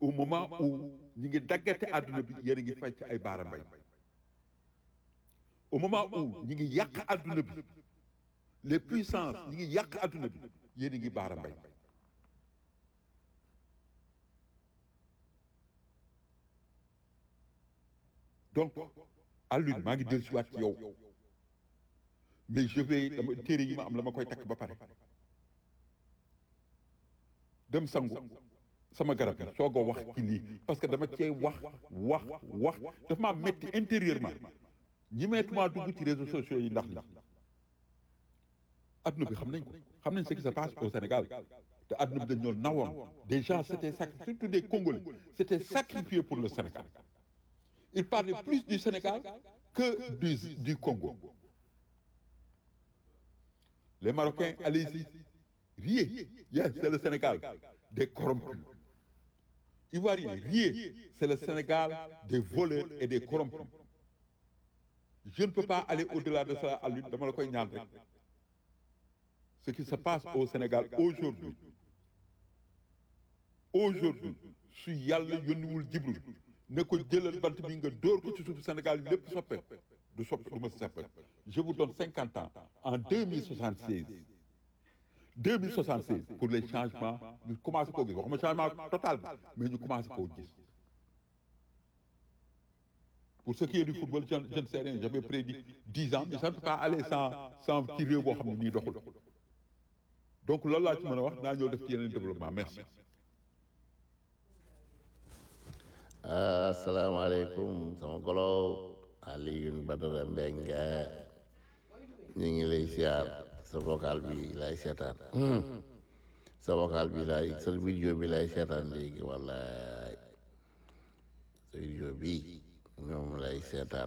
au moment où ñi ngi daggate àdduna bi yéen a ngi fay ci ay baara mbay au moment où ñi ngi yàq àdduna bi les puissances ñi ngi yàq àdduna bi yéen a ngi baara mbay donc Alioune maa ngi dellu si waat ci yow mais je vais dama téere yi ma am la ma koy takk ba pare dem sangu sama garab yi soog a wax ci lii parce que dama cee wax wax wax dafa maa metti intérieurement ñi meetuma dugg ci réseaux sociaux yi ndax li adduna bi xam nañ ko xam nañ ce qui se passe au Sénégal te adduna bi dañ ñoo nawoon des gens s'étaient sacrifiés surtout des Congolais s'étaient sacrifiés pour le Sénégal ils parlaient plus du Sénégal que du du Congo les Marocains allez-y riez yes c'est le Sénégal des corrompus Ivoiriens riez c'est le Sénégal des voleurs et des corrompus je ne peux pas aller au-delà de ça Alioune dama la koy ñaan rek ce qui se passe au Sénégal aujourd'hui aujourd'hui su yàlla yónniwul Jibril ne ko jëlal bant bi nga dóor ko ci suufu Sénégal lépp soppe du soppe du ma soppe je vous donne cinquante ans en deux mille soixante seize deux mille soixante seize pour les changements ñu commencé koo gis waxuma changement total mais ñu commencé koo gis pour ce qui est du football je je ne sais rien j'avais prédit dix ans mais ça ne peut pas aller sans sans ci réew boo xam ne nii doxul donc loolu laa ci mën a wax naa ñëw def ci yeneen développement merci asalaamaaleykum sama golo Alioune Badara Mbengue ñu ngi lay siyaar sa vocal bi lay seetaan sa vocal bi lay sa vidéo bi lay seetaan léegi wallaay sa vidéo bi ñoom lay seetaan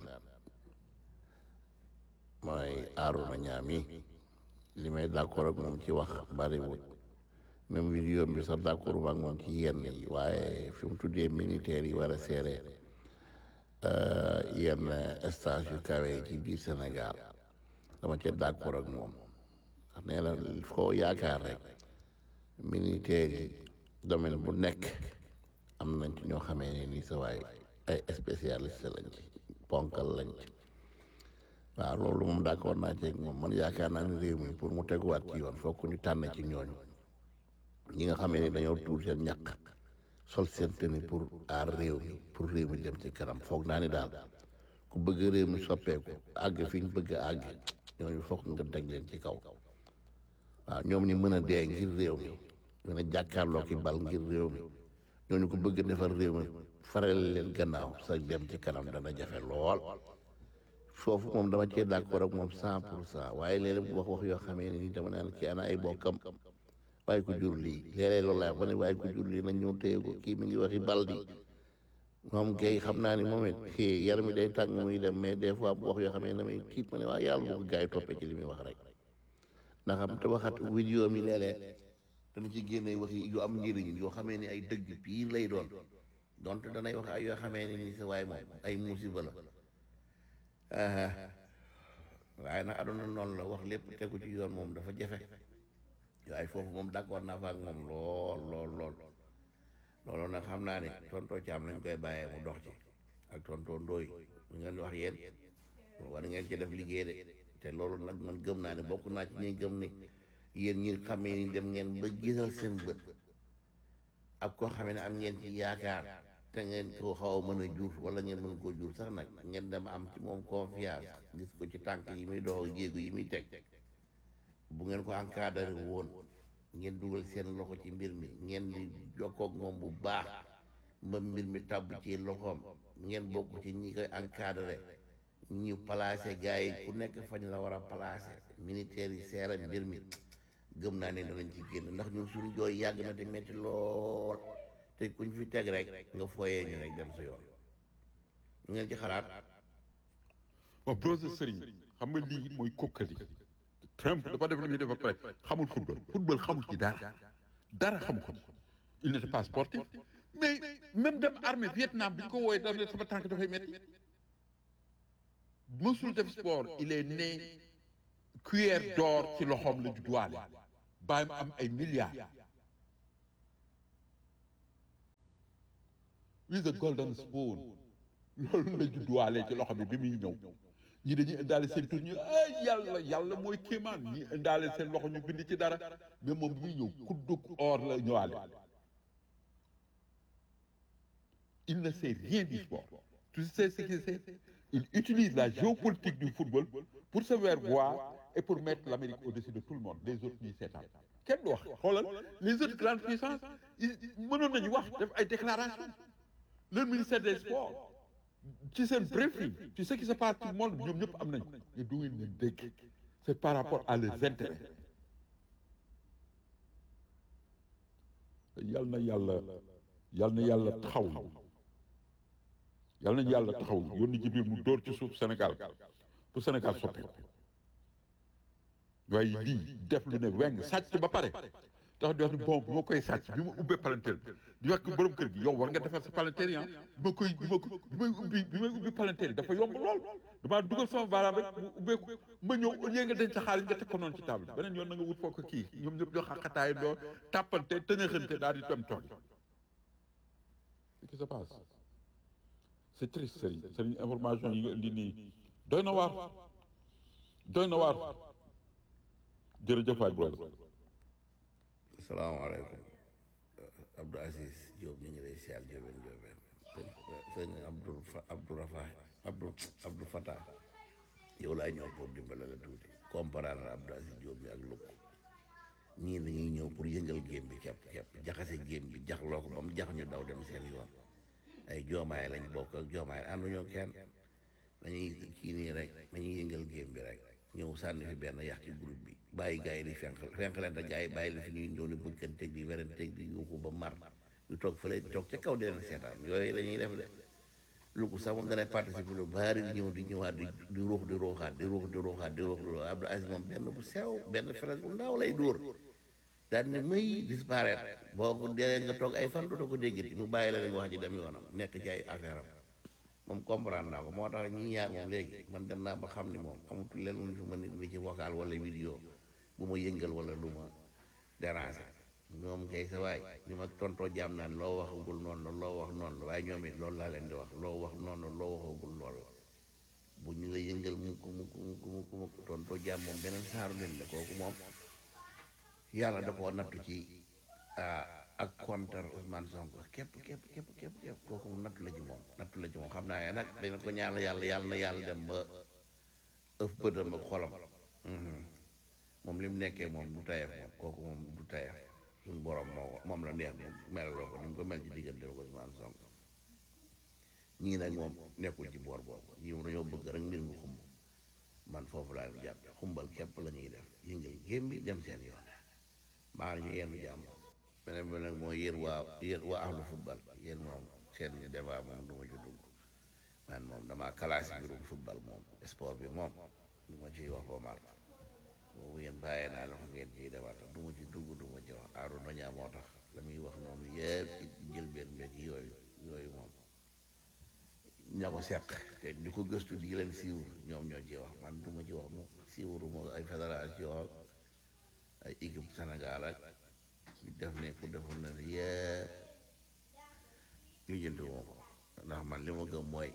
mooy Arouna Ñaami li may d'accord ak moom ci wax bariwul même vidéo bi sax d'accord ak moom ci yenn yi waaye fi mu tuddee militaires yi war a seere yenn stage yu kawe yi ci biir Sénégal dama ca d'accord ak moom ndax nee na foo yaakaar rek militaires yi domaine bu nekk am nañ ci ñoo xamee ne nii sa waay ay spécialiste lañ ci ponkal lañ ci waaw loolu moom d'accord naa ci ak moom man yaakaar naa ne réew mi pour mu teguwaat ci yoon fokk ñu tànn ci ñooñu ñi nga xamee ni dañoo tuur seen ñàkk sol seen tenue pour aar réew mi pour réew mi dem ci kanam foog naa ni daal ku bëgg réew mi soppeeku àgg fi ñu bëgg a àgg ñooñu foog nga teg leen ci kaw waaw ñoom ñi mën a dee ngir réew mi mën a jàkkaarloo ki bal ngir réew mi ñooñu ko bëgg defar réew mi faral leen gannaaw sa dem ci kanam dana jafe lool foofu moom dama cee d'accord ak moom cent pour cent waaye léeg-léeg wax wax yoo xamee ni dama naan kii ana ay bokkam waaye ko jur lii léeg-léeg loolu laay wax ne waaye ko jur lii nañ ñëw téye ko kii mi ngi waxi baldi moom kay xam naa ni moom it yar mi day tàng muy dem mais des fois bu wax yoo xam ne damay tiit ma ne waa yàlla bu ko gars yi toppee ci li muy wax rek ndax xam te waxat vidéo mi léeg-léeg dana ci génne waxi yu am njëriñ yoo xamee ni ay dëgg piir lay doon donte danay wax ay yoo xamee ni ni sa waay moom ay musiba la waaye nag aduna noonu la wax lépp tegu ci yoon moom dafa jafe waaye foofu moom d'accord naa fa ak moom lool lool lool loolu nag xam naa ne tontoo caam lañ koy bàyyee mu dox ci ak tontoo ndooy ñu ngeen wax yéen war ngeen ci def liggéey de te loolu nag man gëm naa ne bokk naa ci ñi gëm ne yéen ñi xamee ni dem ngeen ba gisal seen bët ak koo xamee ne am ngeen ci yaakaar te ngeen ko xaw a mën a jur wala ngeen mën koo jur sax nag ngeen dem am ci moom confiance gis ko ci tànk yi muy dox jéegu yi muy teg bu ngeen ko encadré woon ngeen dugal seen loxo ci mbir mi ngeen di jokkoog moom bu baax ba mbir mi tabb ci loxoom ngeen bokk ci ñi koy encadré ñu placé gars yi ku nekk fañ la war a placé militaire yi seera mbir mi gëm naa ne danañ ci génn ndax ñun suñu jooy yàgg na te metti lool te kuñ fi teg rek nga fooyee ñu rek dem sa yoon ngeen ci xalaat bon brose sëriñ xam nga lii mooy kokkali Trump dafa def li muy def ba pare xamul football football xamul ci dara dara xamu ko il n'était pas sportif mais même dem armée Vietnam bi ñu ko wooyee daf ne sama tànk dafay métti mësul def sport il est né cuillère d'or ci loxoom la judduwaale bàyyi am ay milliards with the golden spoon loolu la judduwaale ci loxo bi bi muy ñëw ñi dañuy indaale seen tur ñu ay yàlla yàlla mooy kéemaan ñi indaale seen loxo ñu bind ci dara mais moom bi muy ñëw kuddug or la ñëwaale il ne sait rien du sport tu sais ce qu'il sait il utilise la géopolitique du football pour se faire voir et pour mettre l'Amérique au-dessus de tout le monde les autres ñuy seetaan kenn du wax xoolal les autres grandes puissances ils mënoon nañu wax def ay déclarations le ministère des sports ci seen briefing ci ce qui se passe ci monde ñoom ñëpp am nañ ko mais du ngeen leen dégg c'est par rapport à leurs intérêts yal na yàlla yal na yàlla taxaw yal nañu yàlla taxaw yónni Jibril mu dóor ci suuf Sénégal pour Sénégal soppeeku waaye lii def lu ne weng sàcc ba pare tax di wax ni bon bi ma koy sàcc bi ma ubbee palanteer bi di wax ko borom kër gi yow war nga defar sa palanteer yi ah bi ma koy bi ma ko bi may ubbi bi may ubbi palanteer yi dafa yomb lool damaa dugal sama baaraam rek mu ubbee ko ma ñëw au lieu nga denc sa xaalis nga teg ko noonu ci table beneen yoon na nga wut foo ko kii ñoom ñëpp ñoo xaqataay doo tàppante tëñëxante daal di dem toog ce qui se passe c'est triste Serigne Serigne information yi nga indi nii doy na waar doy na waar jërëjëf waay brother salaamaaleykum Abdou Aziz Diop ñu ngi lay siyaar Diobène Diobène sëñ Abdou Abdou Rafa Abdou Abdou Fatah yow laa ñëw pour dimbale la tuuti comprendre Abdou Aziz Diop bi ak lukk ñii dañuy ñëw pour yëngal géem bi kepp kepp jaxase géem bi jaxloo ko ba mu jax ñu daw dem seen yoon ay joomaay lañ bokk ak joomaay ànduñoo kenn dañuy kii nii rek dañuy yëngal géem bi rek ñëw sànni fi benn yàq ci groupe bi bàyyi gars yi di fenk fenk leen te gars yi bàyyi la fi ñuy ñëw di bëgganteeg di weranteeg di yuuxu ba mar ñu toog fële toog ca kaw di leen seetaan yooyu la ñuy def de lu ko sax moom danay participer lu bari di ñëw di ñëwaat di di ruux di ruuxaat di ruux di ruuxaat di ruux di ruuxaat Abdou Aziz moom benn bu sew benn feres bu ndaw lay dóor daal ne muy disparaître boo ko dee nga toog ay fan dootoo ko déggati mu bàyyi la leen wax ji dem yoonam nekk ci ay affaire am moom comprendre naa ko moo tax ñi ñaar moom léegi man dem naa ba xam ni moom amatul leen lu fi ma nit bi ci vocal wala vidéo bu ma yëngal wala lu ma déranger ñoom kay sa waay ñu ma tontoo jaam naan loo waxagul noonu la loo wax noonu la waaye ñoom it loolu laa leen di wax loo wax noonu la loo waxagul loolu la bu ñu la yëngal mu ko mu ko mu ko mu ko mu ko tontoo jaam moom beneen saaru leen la kooku moom yàlla da koo nattu ci ak contre Ousmane Sonko képp képp képp képp képp kooku moom nattu la ci moom nattu la ci moom xam naa ne nag dina ko ñaanal yàlla yàlla na yàlla dem ba ëf bëtam ak xolam moom li mu nekkee moom du tayef moom kooku moom du tayef suñu borom moo moom la neex moom melaloo ko ni mu ko mel ci diggante ko Ousmane Sonko ñii nag moom nekkul ci boor boobu ñii moom dañoo bëgg rek mbir mi xumb man foofu laa ñu jàpp xumbal képp la ñuy def yëngal gém bi dem seen yoon maa ñu yenn jàmm beneen bi nag mooy yéen waa yéen waa ahlu football yéen moom seen ñu débat moom du ma ci dugg man moom damaa classé mbirum football moom sport bi moom du ma ciy wax ba mar boobu yéen bàyyee naa la fa ngeen ciy débat du ma ci dugg du ma ci wax aaru nañaa moo tax la muy wax noonu yëpp ci jël benn mbir yooyu yooyu moom ña ko seq te di ko gëstu di leen siiwur ñoom ñoo ci wax man du ma ci wax moom siiwuru mo ay fédération ay équipe Sénégal ak ñu def ne ku defoon na yëpp ñu jënd woo ko ndax man li ma gëm mooy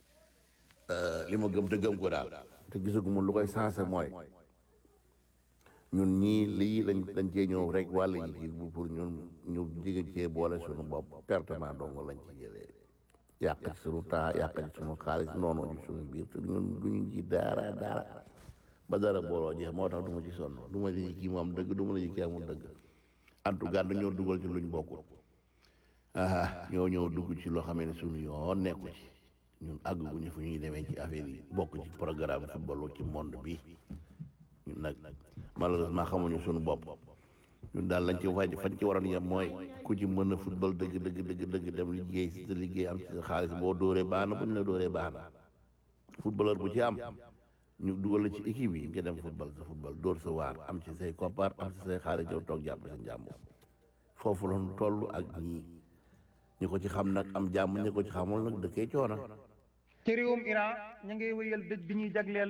li ma gëm te gëm ko daal te gisaguma lu koy sensé mooy ñun ñii lii lañ dañ cee ñëw rek wàll yi ci bu pour ñun ñu jige cee boole suñu bopp pertement dong lañ ci jëlee yàq ci suñu temps yàq ci suñu xaalis noonu ci suñu biir te ñun duñu ci daara daara ba dara booloo jeex moo tax du ma ci sonn du ma ci kii moom dëgg du ma la ci kii amul dëgg en tout cas dañoo dugal ci luñ bokkul ah ñoo ñëw dugg ci loo xam ne suñu yoon nekku ci ñun àgguñu fu ñuy demee ci affaire yi bokk ci programme football ci monde bi ñun nag malheureusement xamuñu suñu bopp ñun daal lañ ci faj fañ ci waroon yem mooy ku ci mën a football dëgg dëgg dëgg dëgg dem liggéey si sa liggéey am ci sa xaalis boo dóoree baax na bu ñu la dóoree baax na footballeur bu ci am ñu dugal la ci équipe yi nga dem football sa football dóor sa waar am ci say koppar am ci say xaalis yow toog jàpp sa njàmm foofu la ñu toll ak ñii ñi ko ci xam nag am jàmm ñi ko ci xamul nag dëkkee coona ci réewum Iran ñu ngi wéyal dëj bi ñuy jagleel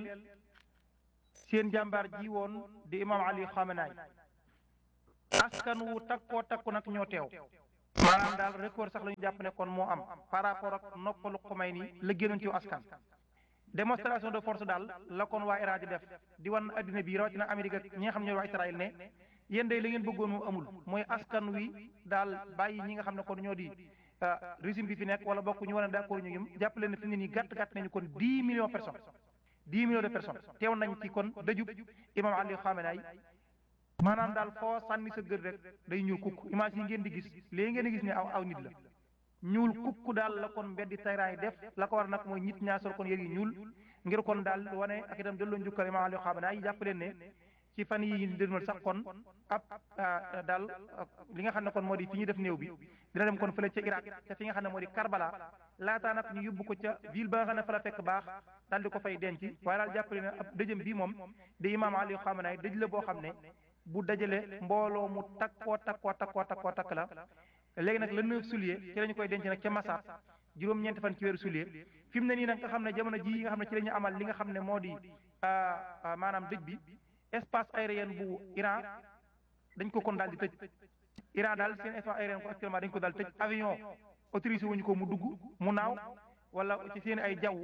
seen jàmbaar ji woon di imam Ali Khamenei askan wu takkoo takku nag ñoo teew maanaam daal record sax la ñu jàpp ne kon moo am par rapport ak noppalu xumay ni la génnoon ci askan démonstration de force daal la kon waa Iran di def di wan addina bi rawatina Amérique ak ñi nga xam ne ñooy waa Israël ne yéen day la ngeen bëggoon moo amul mooy askan wi daal bàyyi ñi nga xam ne kon ñoo di régime bi fi nekk wala bokk ñu war a d'accord ñu ñum jàpp leen ne fi ne nii gàtt gàtt nañu kon dix millions personnes dix millions de personnes teew nañ ci kon dëjub imam Ali Khamenei maanaam daal foo sànni sa gër rek day ñuul kukk image yi ngeen di gis léegi ngeen di gis ne aw aw nit la ñuul kukk daal la kon mbeddi Téhéran yi def la ko war nag mooy nit ñaa sol kon yër yi ñuul ngir kon daal wane ak itam delloo njukkal imam Ali Khamenei jàpp leen ne ci fan yi ñu dënmal sax kon ab daal li nga xam ne kon moo di fi ñu def néew bi dina dem kon fële ca Irak te fi nga xam ne moo di Karbala laataa nag ñu yóbbu ko ca ville ba nga xam ne fa la fekk baax daal di ko fay denc waaye daal jàppale ne ab dëjëm bii moom di imaam Ali Khamenei dëj la boo xam ne bu dajale mbooloo mu takkoo takkoo takkoo takkoo takk la léegi nag le 9 juillet ci la ñu koy denc nag ca Massat juróom-ñeenti fan ci weeru juillet fi mu ne nii nag nga xam ne jamono ji nga xam ne ci la ñu amal li nga xam ne moo di maanaam dëj bi espace aérien bu Iran dañ ko kon daal di tëj Iran daal seen espace aérien ko actuellement dañ ko daal tëj avion autorisé wuñu ko mu dugg mu naaw wala ci seen ay jaww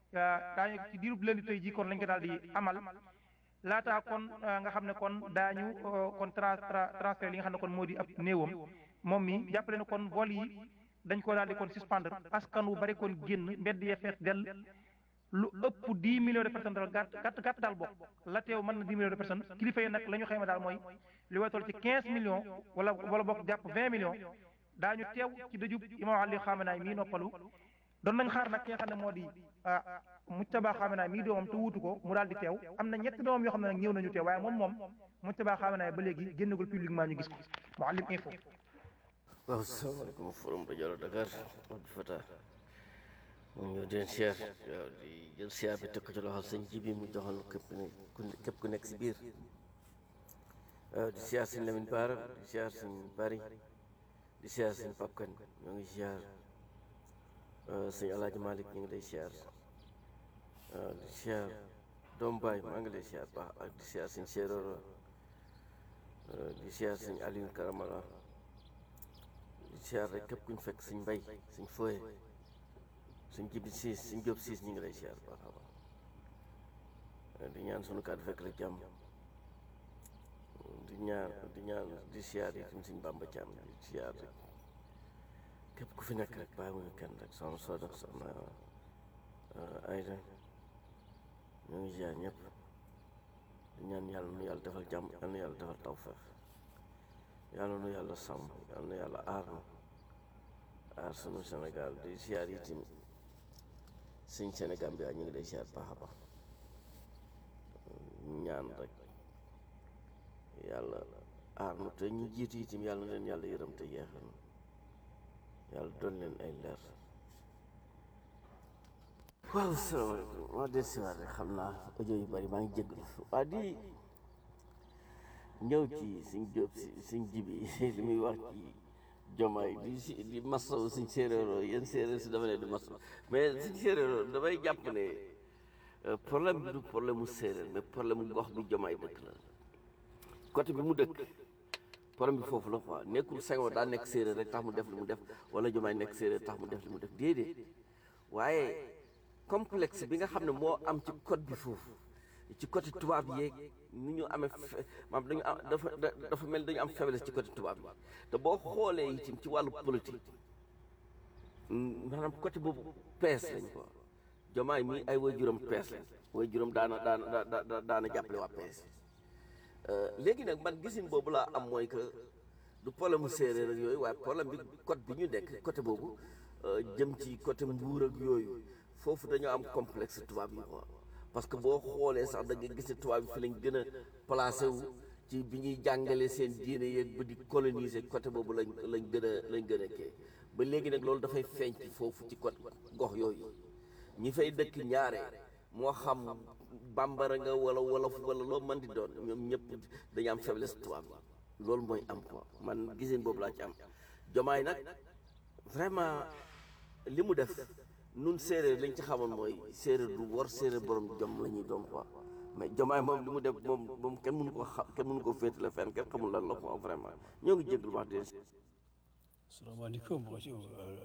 daañu ci diirub lëndi tey ji kon lañ ko daal di amal laataa kon nga xam ne kon daañu kon tra transfert li nga xam ne kon moo di ab néewam moom mi jàppale ne kon vol yi dañ ko daal di kon suspendre askan wu bari kon génn mbedd yee fees dell lu ëpp dix millions de personnes daal gàtt gàtt gàtt daal bokk la teew mën na dix millions de personnes kilifa yi nag la ñu xayma daal mooy li way toll ci quinze millions wala wala bokk jàpp vingt millions daañu teew ci dëjub imam Ali Khamenei mii noppalu doon nañ xaar nag ki nga xam ne moo di Mujtaba Khamenei mii doomam te wuutu ko mu daal di teew am na ñetti doomam yoo xam ne nag ñëw nañu teew waaye moom moom Mujtaba Khamenei ba léegi génnagul publiquement ñu gis ko Mouhalim Info waaw salaamaaleykum forum rajo Dakar Abdou Fatah mu ñëw di leen siyaar waaw di jël siyaar bi teg ko ci loxol sëñ ji bi mu joxal képp ne képp ku nekk si biir waaw di siyaar sëñ Lamine Baara di siyaar sëñ Bari di siyaar sëñ Pape Kane ñoo ngi siyaar sëñ Alaaji Malick ñu ngi lay siyaar waaw di siyaar doom baay maa ngi lay siyaar baax ak di siyaar sëñ Séeréer di siyaar sëñ Aliou Karamala di siyaar rek képp kuñ fekk sëñ Mbay sëñ Foye suñ jibi siis suñ jóob siis ñu ngi lay siyaar baax a baax di ñaan sunu kàddu fekk la jàmm di ñaan di ñaan di siyaar yi tam suñ bàmba jàmm di siyaar rek képp ku fi nekk rek bàyyi wuñu kenn rek soxna Soda soxna Ayda ñu ngi siyaar ñëpp di ñaan yàlla nu yàlla defal jàmm yàlla nu yàlla defal tawfeex yàlla nu yàlla sàmm yàlla nu yàlla aar na aar sunu Sénégal di siyaar yi tamit sëñ Sénégal bi ñu ngi lay siyaar baax a baax ñaan rek yàlla aar nu te ñu jiitu itam yàlla na leen yàlla yërëm te yeexal yàlla doon leen ay leer waaw salaamaaleykum maa del siwaat rek xam naa audio yu bari maa ngi jégalu waa di ñëw ci suñ jóob si suñ jibi li muy wax ci jomaay di si di masaw suñ séeréeroo yéen séeréer si dama ne di masaw mais suñ séeréeroo damay jàpp ne problème bi du problème mu séeréer mais problème mu gox bi jomaay dëkk la côté bi mu dëkk problème bi foofu la quoi nekkul Senghor daa nekk séeréer rek tax mu def li mu def wala jomaay nekk séeréer tax mu def li mu def déedéet waaye complexe bi nga xam ne moo am ci code bi foofu ci côté tubaab yeeg ni ñu amee maam dañu am dafa dafa mel dañu am faiblesse ci côté tubaab yi te boo xoolee itam ci wàllu politique maanaam côté boobu pees lañ ko jomaay mi ay way juróom pees lañ way juróom daana daana daana daana jàppale waa pees léegi nag man gisin boobu laa am mooy que du problème mu séeréer ak yooyu waaye problème bi côté bi ñu nekk côté boobu jëm ci côté mbuur ak yooyu foofu dañoo am complexe tubaab yi quoi parce que boo xoolee sax da nga gis ne tubaab yi fi lañ gën a placé wu ci bi ñuy jàngale seen diine yeeg ba di coloniser côté boobu lañ lañ gën a lañ gën a kii ba léegi nag loolu dafay feeñ ci foofu ci côté gox yooyu ñi fay dëkk ñaare moo xam bambara nga wala wolof wala loo mën di doon ñoom ñëpp dañu am faiblesse tubaab yi loolu mooy am quoi man giseen boobu laa ci am jomaay nag vraiment li mu def nun séeréer lañ ci xamoon mooy séeréer du wor séeréer borom jom la ñuy doon quoi mais jomaay moom li mu def moom moom kenn mënu ko xam kenn mënu ko féetale fenn kenn xamul lan la ko vraiment ñoo ngi jégalu wax dëgg salaamaaleykum bonjour